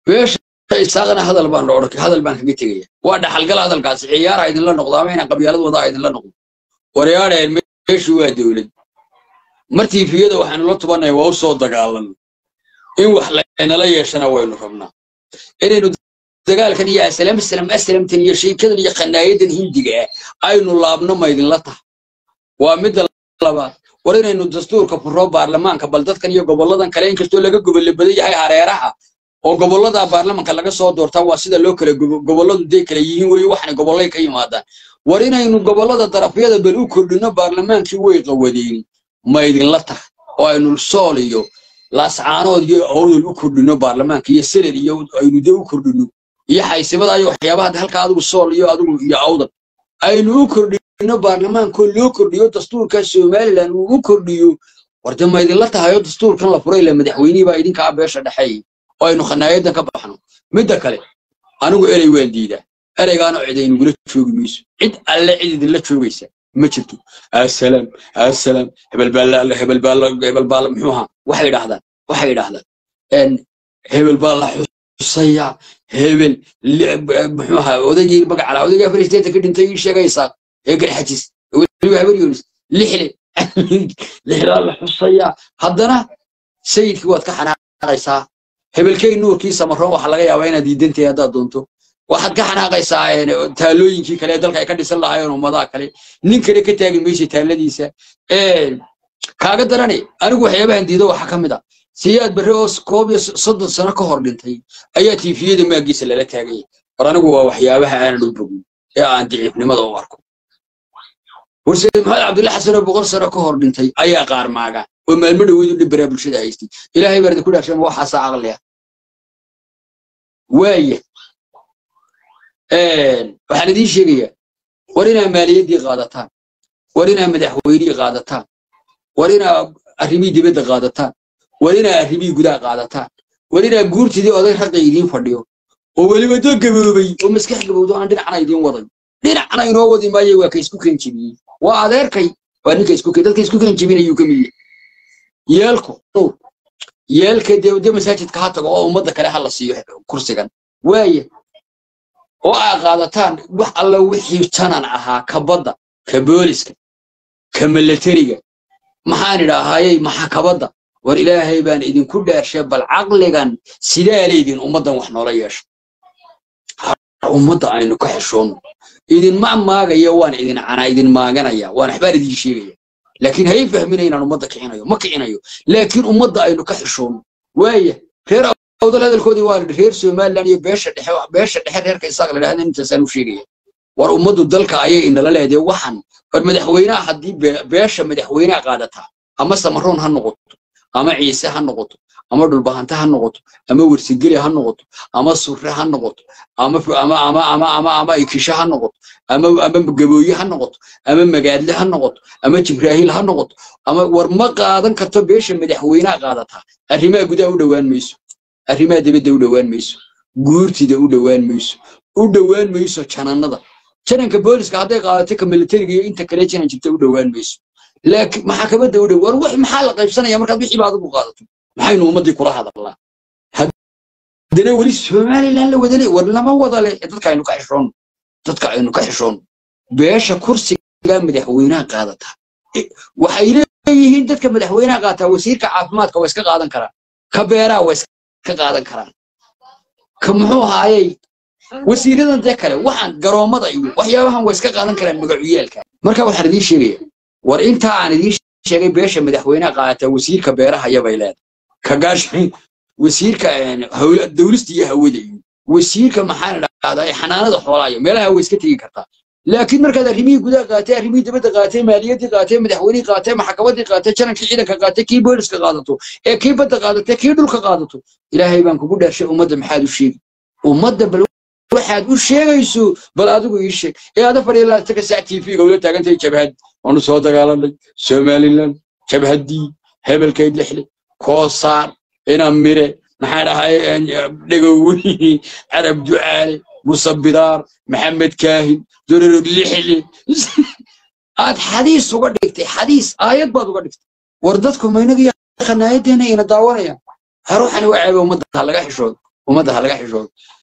beesha isaaqana hadal baan la odhan hadal baan kaga tegaya waa dhaxalgal hadalkaasi ciyaara idinla noqdo ama inaan qabyaalad wadaa idinla noqdo waryaadheen meeshu waa dowlad martii fiyada waxaanu la tubanaya waa u soo dagaalan in wax laynala yeeshana waynu rabnaa inaynu dagaalkan iyo aslam aslam aslamtan iyo sheekadan iyo qanaayadan hindiga ah aynu laabno ma idinla tahay waa midda labaad war inaynu dastuurka furo baarlamaanka bal dadkan iyo gobolladan kale inkastoo laga gobolle badan yahay hareeraha oo gobollada baarlamanka laga soo doortaa waa sida loo kala gobolladu dee kala yihiin weeye waxna gobollay ka yimaadaan war inaynu gobollada darafyada bal u kordhino baarlamaankii way qawadeen ma idinla tahay oo aynu sool iyo laascaanood iyo awdal u kordhino baarlamaanka iyo senad iyo aynu dee u kordhino iyo xaysibada iyo waxyaabaha halka adigu sool iyo adigu iyo awdal aynu u kordhino baarlamaankoo loo kordhiyo dastuurka somalilan uu u kordhiyo warde ma idinla tahay oo dastuurkan la furay la madaxweynihii baa idinkaa beesha dhexeey oo aynu khanaayadan ka baxno midda kale anigu erey waan diidaa ereygaana cid aynugula joogi mayso cid alle cid idinla joogaysa ma jirto asalaam asalaam hebel baa hebel baa hebel baa muxuu ahaa waxay idhaahdaan waxay idhaahdaan hebel baa la xusaya hebel muxuu ahaa odaygii magacala odaygii afar isteeta ka dhintay ii sheegaysaa ee garxajis weliba habar yoonis lixle lixdaa la xusaya haddana sayidkii waad ka xanaaqaysaa hebelkay nuurkii samaroon waxaa laga yaabaa inaad diidantahay haddaad doonto waxaad ka xanaaqaysaa taalooyinkii kale dalka ay ka dhisan lahaayeen ummadaha kale nin kale ka taagi maysa taaladiisa kaaga darane anigu waxyaabahan diido waxaa ka mid a siyaad barre oo koob iyo soddon sano ka hor dhintay ayaa tiifiyada maagiisa lala taagaya war anigu waa waxyaabaha aanan u bogin ee aan diciifnimada u arko warseed maxamed cabdulla xasan oo boqol sano ka hor dhintay ayaa qaar maaga oo maalmo dhaweyd u dhibbaraa bulshada haystay ilaahay baa idinku dhaafshan waxaasaa caqliya waaya waxaan idiin sheegayaa war inaa maaliyaddii qaadataan war inaa madaxweynihii qaadataan war inaa arrimihii dibadda qaadataan war inaa arrimihii gudaha qaadataan war inaa guurtidii oday raqi idiin fadhiyo oo weliba doo gaboobay oo maskax gabowdo aan dhinacna idiin waday dhinacna inoo wadi maayo waa ka isku keen jebiyey waa adeerkay waa ninka isku keen dadka isku keen jebinayuu ka mid yahay yeelko yeelka dee dee masaajidka ha tago oo ummadda kale ha la siiyo kursigan waaya oo aa qaadataan wax alla wixii janan ahaa ka badda ka booliska ka milatariga maxaan idhaahayey maxakabadda war ilaahay baan idinku dheershay bal caqligan sidaa leydin ummaddan wax noola yeesho ummadda aynu ka xishoonno idinma maagaya waan idin canaa idin maaganaya waan waxbaan idin sheegaya laakiin hay fahmina inaan ummadda kicinayo ma kicinayo laakiin ummadda aynu ka xishoonno waaya reer awdal hadalkoodii waa reer somaliland iyo beesha dhexe beesha dhexe reerka isaaq la dhahdan intaasaan u sheegaya war ummaddu dalka ayay inala leedahay waxan war madaxweynaha haddii beesha madaxweynaha qaadataa ama samaroon ha noqoto ama ciise ha noqoto ama dhulbahante ha noqoto ama wersigeli ha noqoto ama surre ha noqoto ama ama ama ama ama ama ikisho ha noqoto ama ama gabooye ha noqoto ama magaadle ha noqoto ama jibraahiil ha noqoto ama war ma qaadan karto beesha madaxweynaha qaadataa arrimaha gudaha u dhowaan mayso arrimaha dibadda u dhowaan mayso guurtida u dhowaan mayso u dhowaan mayso janannada jananka booliska hadday qaadato ka militariga iyo inta kale janan jirta u dhowaan mayso laakiin maxkamadda u dhow war wax maxaa la qaybsanaya markaad wixii baad ugu qaadato maxaynu ummaddii kula hadalnaa haddana weli somaliland la wadale war lama wadale dadka aynu ka xishoonno dadka aynu ka xishoonno beesha kursiga madaxweynaha qaadataa waxay leeyihiin dadka madaxweynaha qaataa wasiirka caafimaadka waa iska qaadan karaan ka beeraha waa iska qaadan karaan ka muxuu ahaayey wasiiradan dee kale waxaan garoommada iyo waxyaabahan waa iska qaadan karaan magacuyaalka marka waxaan idiin sheegaya war intaa aan idiin sheegay beesha madaxweynaha qaadataa wasiirka beeraha yabay leedahay ka gaashin wasiirka dawlista iyo hawada iyo wasiirka maxaan idhahdaa xanaanada xoolaha iyo meelaha way iska tegi kartaa laakiin markaad arrimihii gudaha qaatay arrimihii dibadda qaatay maaliyaddii qaatay madaxweynihii qaatay maxkamaddii qaatay janankii ciidanka qaatay kii booliska qaadato ee kii badda qaadatay kii dhulka qaadato ilaahay baan kugu dhaarshay ummadda maxaad u sheegi ummadda bal waxaad u sheegayso bal adigu ii sheeg ee ada fadhiya laataka sac t v-ga ula taagantahay jabhad waanu soo dagaalanay somaliland jabhaddii hebelkeyd lixle koosaar ina mire maxaa dhahay dhegoweyni carab ducaale musabidaar maxamed kaahin dororod lixle aad xadiis uga dhigtay xadiis aayad baad uga dhigtay war dadku maynaga khanaayaddeena ina daawanayaan haruuxani waa ceebe ummadda laga xishoodo ummadda ha laga xishoodo